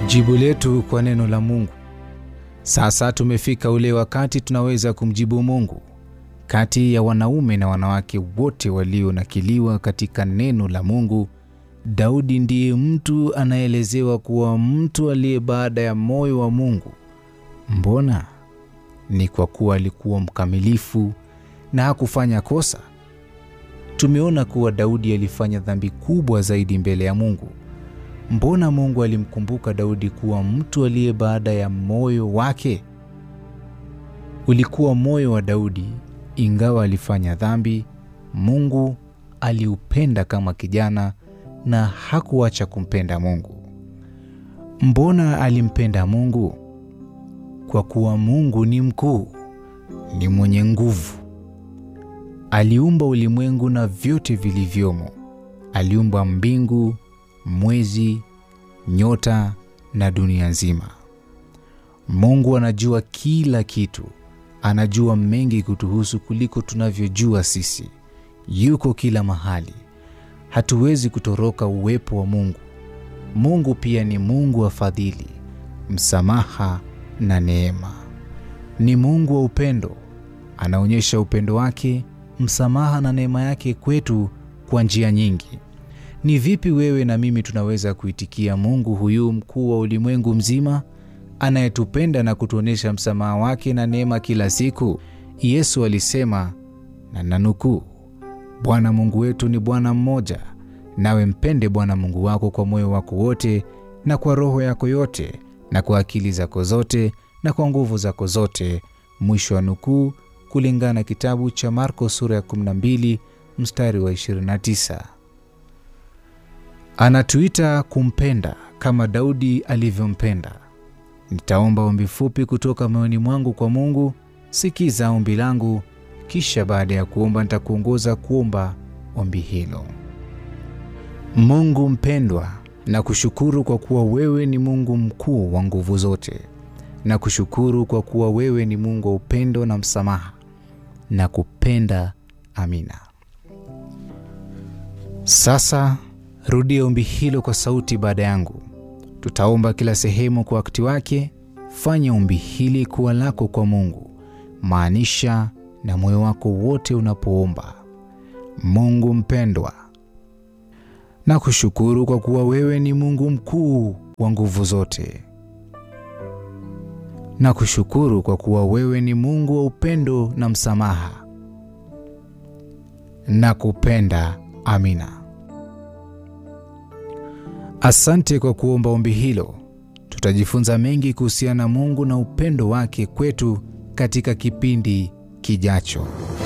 Jibu letu kwa neno la Mungu. Sasa tumefika ule wakati tunaweza kumjibu Mungu. Kati ya wanaume na wanawake wote walionakiliwa katika neno la Mungu, Daudi ndiye mtu anaelezewa kuwa mtu aliye baada ya moyo wa Mungu. Mbona? Ni kwa kuwa alikuwa mkamilifu na hakufanya kosa. Tumeona kuwa Daudi alifanya dhambi kubwa zaidi mbele ya Mungu. Mbona Mungu alimkumbuka Daudi kuwa mtu aliye baada ya moyo wake? Ulikuwa moyo wa Daudi, ingawa alifanya dhambi, Mungu aliupenda kama kijana na hakuacha kumpenda Mungu. Mbona alimpenda Mungu? Kwa kuwa Mungu ni mkuu, ni mwenye nguvu. Aliumba ulimwengu na vyote vilivyomo. Aliumba mbingu, mwezi, nyota na dunia nzima. Mungu anajua kila kitu, anajua mengi kutuhusu kuliko tunavyojua sisi. Yuko kila mahali, hatuwezi kutoroka uwepo wa Mungu. Mungu pia ni Mungu wa fadhili, msamaha na neema. Ni Mungu wa upendo, anaonyesha upendo wake, msamaha na neema yake kwetu kwa njia nyingi. Ni vipi wewe na mimi tunaweza kuitikia Mungu huyu mkuu wa ulimwengu mzima, anayetupenda na kutuonyesha msamaha wake na neema kila siku? Yesu alisema, na nanukuu, Bwana Mungu wetu ni Bwana mmoja, nawe mpende Bwana Mungu wako kwa moyo wako wote na kwa roho yako yote na kwa akili zako zote na kwa nguvu zako zote. Mwisho wa nukuu, kulingana na kitabu cha Marko sura ya 12 mstari wa 29. Anatuita kumpenda kama Daudi alivyompenda. Nitaomba ombi fupi kutoka moyoni mwangu kwa Mungu. Sikiza ombi langu, kisha baada ya kuomba nitakuongoza kuomba ombi hilo. Mungu mpendwa, na kushukuru kwa kuwa wewe ni Mungu mkuu wa nguvu zote, na kushukuru kwa kuwa wewe ni Mungu wa upendo na msamaha, na kupenda. Amina. Sasa rudia ombi hilo kwa sauti baada yangu. Tutaomba kila sehemu kwa wakati wake. Fanya ombi hili kuwa lako kwa Mungu, maanisha na moyo wako wote unapoomba. Mungu mpendwa, na kushukuru kwa kuwa wewe ni Mungu mkuu wa nguvu zote, na kushukuru kwa kuwa wewe ni Mungu wa upendo na msamaha, na kupenda. Amina. Asante kwa kuomba ombi hilo. Tutajifunza mengi kuhusiana na Mungu na upendo wake kwetu katika kipindi kijacho.